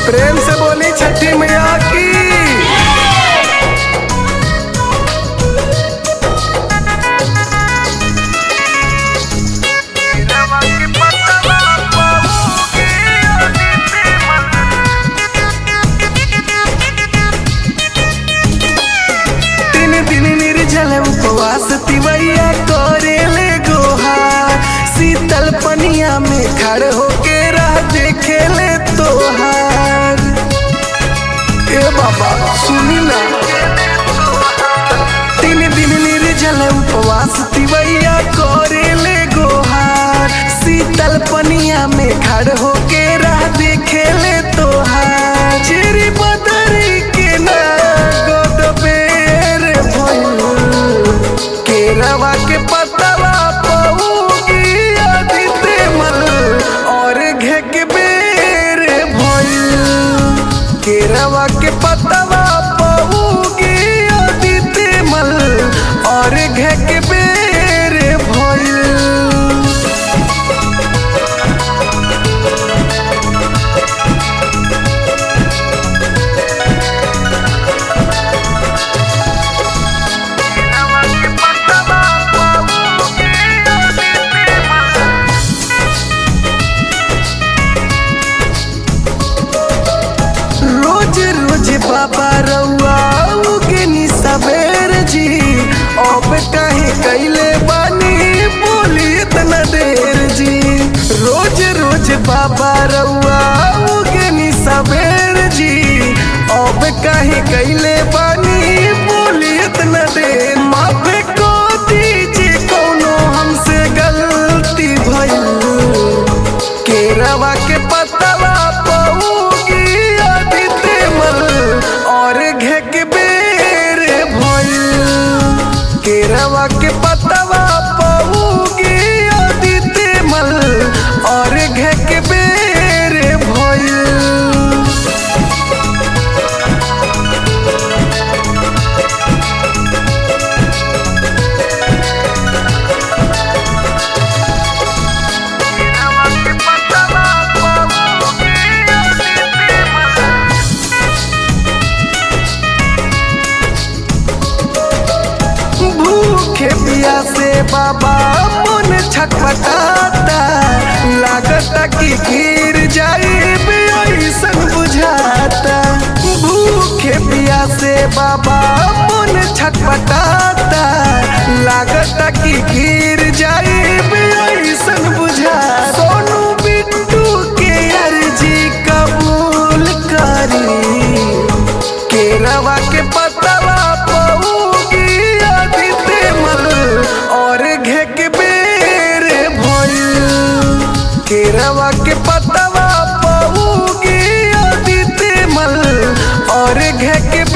प्रेम से बोली छठी मैया की तीन दिन निर्जल उपवास तिवैया करे ले गोहार शीतल पनिया में खड़ होके रह देखे ले तोहार ए बाबा सुनी ना तीन दिन निर्जल उपवास तिवैया करे ले गोहार शीतल पनिया में खड़ होके रह देखे ले तोहार चिरी बदरी के ना गोद बेर भइल केरवा के पतवा पौगी आदिते मल और घे के बेर भइल केरवा के पतवा पौगी आदिते मल और घे के बेर भइल रोज रोज बाबा रउआ उगनी सबेर जी अब काहे कैले बानी बोली इतना देर जी रोज रोज बाबा रउआ उगनी सबेर जी अब काहे कैले बानी बोली इतना देर माफ को दीजिए कोनो हमसे गलती भइल केरवा के पतवा पौगी आदिते मल और घे के बेर भइल केरवा के पतवा पौगी आदिते मल और घे के बेर भइल भूखे पिया से बाबा मन छटपटाता लागता कि गिर जाई ऐसन बुझाता भूखे पिया से बाबा मन छटपटाता लागता कि गिर जाई ऐसन बुझाता सोनू बिट्टू के अर्जी कबूल करी केरवा के पतवा पौगी आदिते मल और घे के बेर भइल केरवा के पतवा पौगी आदिते मल और घे के